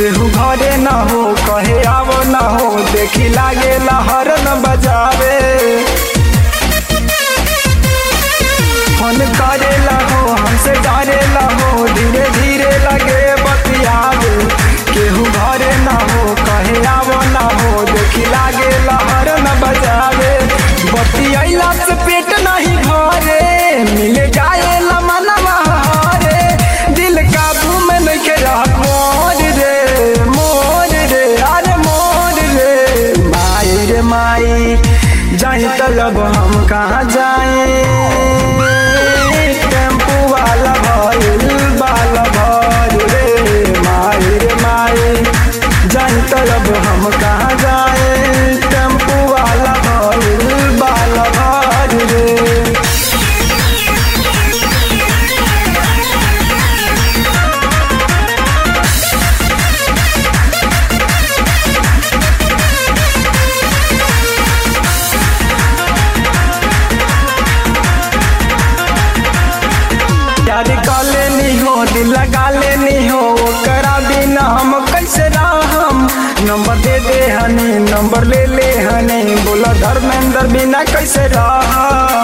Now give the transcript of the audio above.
केहू घरे न हो कहे आवो न हो देखी लागे लहर न बजावे फोन करे हो हमसे डरे हो धीरे धीरे लगे बतियावे केहू घरे न हो कहे आवो न हो देखी लागे लहर न बजावे बतियाइला से पेट नहीं भरे मिल जाए मनवा हरे दिल काबू में नहीं रहत मोर रे मोर रे अरे मोर रे माई रे माई जाई तलब हम कहाँ जाए टेम्पू वाला भइल बाला भर रे माई रे माई जाई तलब हम कहाँ जाए टेम्पू वाला भइल बाला भर रे प्यार कर लेनी हो दिल लगा लेनी हो ओकरा बिना हम कैसे रहम नंबर दे दे हनी नंबर ले ले हनी बोला धर्मेंद्र बिना कैसे रह